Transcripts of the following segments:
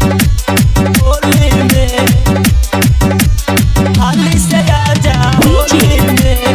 होली में हाली से आजा होली में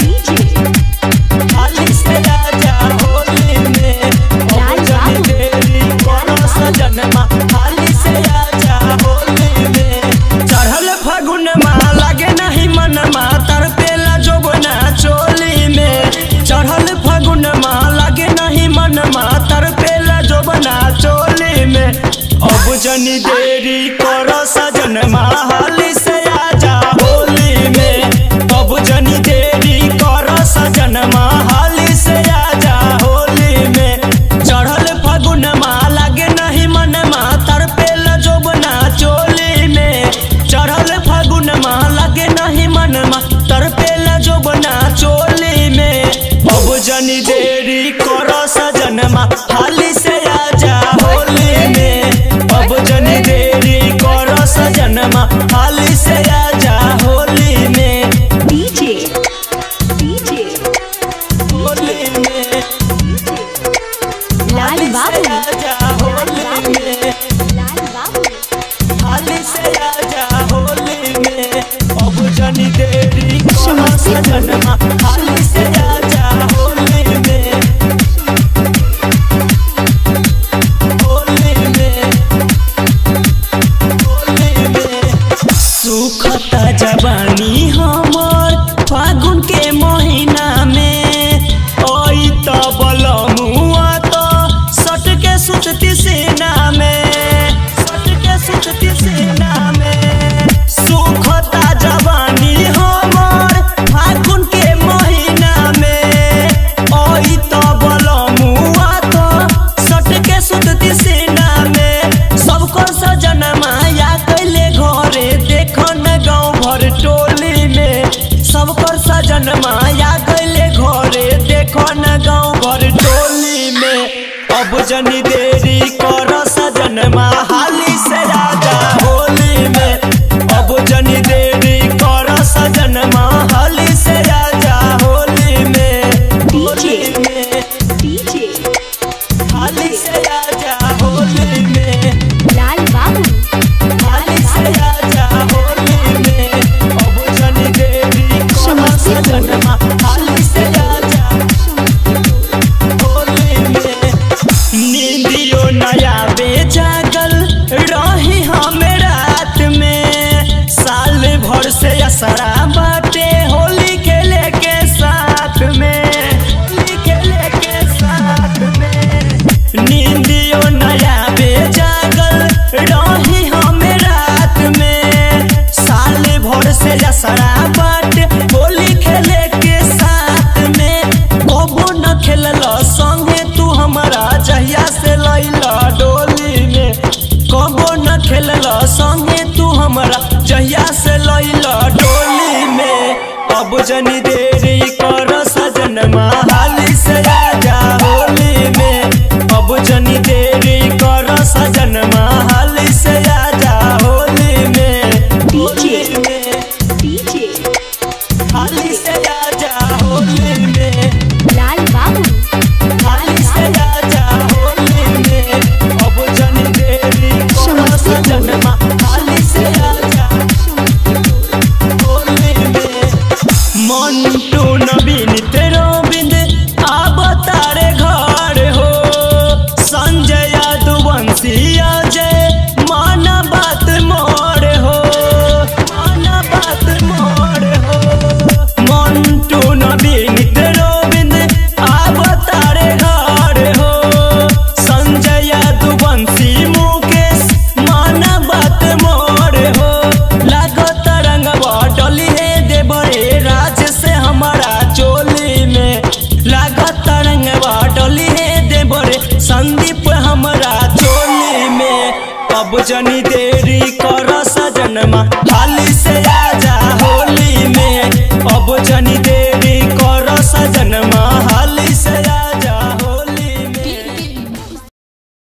हाली से आजा होली में अब जनी देरी करो सजनमा हाली से आजा होली में चढ़ल फागुन माँ लागे नहीं मनमा तरपेला जोगना चोली में चढ़ल फागुन माँ लागे नहीं मनमा तरपेला जोगना चोली में अब जनी देरी करो सजनमा हाली से आजा होली में अब जनी देरी करो सजनमा हाली से आजा होली में चढ़ल फागुन माँ लागे नहीं मनमा तरपेला जोगना चोली में चढ़ल फागुन माँ लागे नहीं मनमा तरपेला जोगना चोली में अब जनी देरी करो सजनमा हाली से आजा होली में अब जनी देरी करो सजनमा हाली से आजा होली में होली में लाल हाली से बाबू आजा होली में हाली से आजा होली में अब जनी देरी करो समस्तीपुर। सजनमा हाली से आजा होली में होली में होली में सुखता जवानी हमर फागुन के महीना में ओई त बलमुआ त सट के सुतती सेना में सट के सुतती सेना में सुखता जवानी हमर फागुन के महीना में ओई त बलमुआ त सट के सुतती सेना में सबको सजन माया कैले घरे देख न गाँव भर टोली में सबको सजन माया कैले घरे देख न गाँव भर टोली में अब जनी देरी कर सजन हाली से राजा होली में अब जनी देरी कर सजन हाली से राजा होली में होली में हाली से राजा होली में लाल बाबू हाली से आजा होली में अब जनी देवी करो समस्तीपुर। सजनमा हाली से आजा होली में नींदियो नया बेजागल रही हम रात में साल भर से असरा बाटे होली खेले के साथ में होली खेले के साथ में नींदियो नया बेजागल रही हम रात में साल भर से असरा बाटे होली खेले के साथ में कबो न खेलल संगे तू हमारा जहिया से लैला डोली में कबो न खेलल संगे तू हमारा जहिया से लैला डोली में अब जनी देरी कर सजन हाली से आजा होली में अब जनी देरी कर सजन हाली से आजा होली में होली में हाली से आजा होली में लाल बाबू हाली से आजा होली में अब जनी देरी कर समस्तीपुर। सजनमा हाली से आजा होली में मंटू नवीन तेरो बिंद आब तारे घर हो संजय यादवंशी अजय माना बात मोर हो माना बात मोर हो मंटू नवीन तेरो बिंद आब तारे घर हो संजय यादवंशी मुकेश माना बात मोर हो लागत रंगवा डली है देवरे राज से हमारा चोली में लागत रंगवा डली है देवरे संदीप हमारा चोली में अब जनी दे